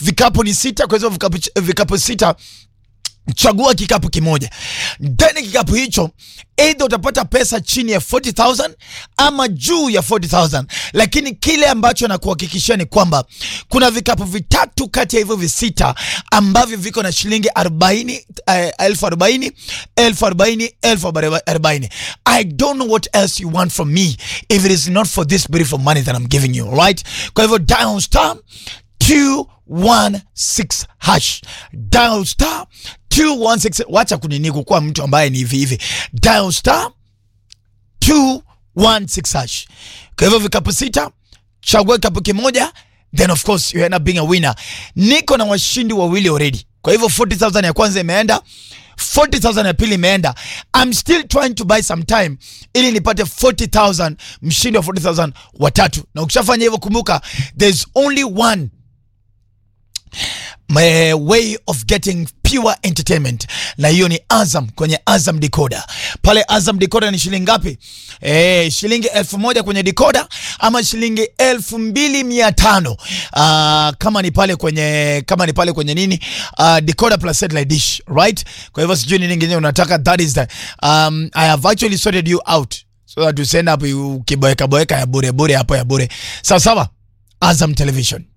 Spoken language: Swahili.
vikapu ni sita kwa hizo vikapu, vikapu sita chagua kikapu kimoja ndani kikapu hicho either utapata pesa chini ya 40000 ama juu ya 40000 lakini kile ambacho nakuhakikishia ni kwamba kuna vikapu vitatu kati ya hivyo visita ambavyo viko na shilingi 40 eh, elfu 40 elfu 40 elfu 40 i don't know what else you want from me if it is not for this beautiful money that i'm giving you right kwa hivyo dial star 216 hash dial star 216 wacha kunini kukuwa mtu ambaye ni hivi hivi dial star 216 hash kwa hivyo vikapu sita chagua kikapu kimoja then of course you end up being a winner niko na washindi wawili already kwa hivyo 40000 ya kwanza imeenda 40000 ya pili imeenda i'm still trying to buy some time ili nipate 40000 mshindi wa 40000 watatu na ukishafanya hivyo kumbuka there's only one my way of getting pure entertainment na hiyo ni Azam kwenye Azam Decoder. Pale Azam Decoder ni shilingi ngapi? Eh, shilingi elfu moja kwenye decoder ama shilingi elfu mbili mia tano uh, kama ni pale kwenye kama ni pale kwenye nini uh, decoder plus satellite dish right. Kwa hivyo sijui nini kingine unataka, that is the um, I have actually sorted you out so that you send up ukiboeka boeka ya bure bure hapo ya bure sawa sawa. Azam Television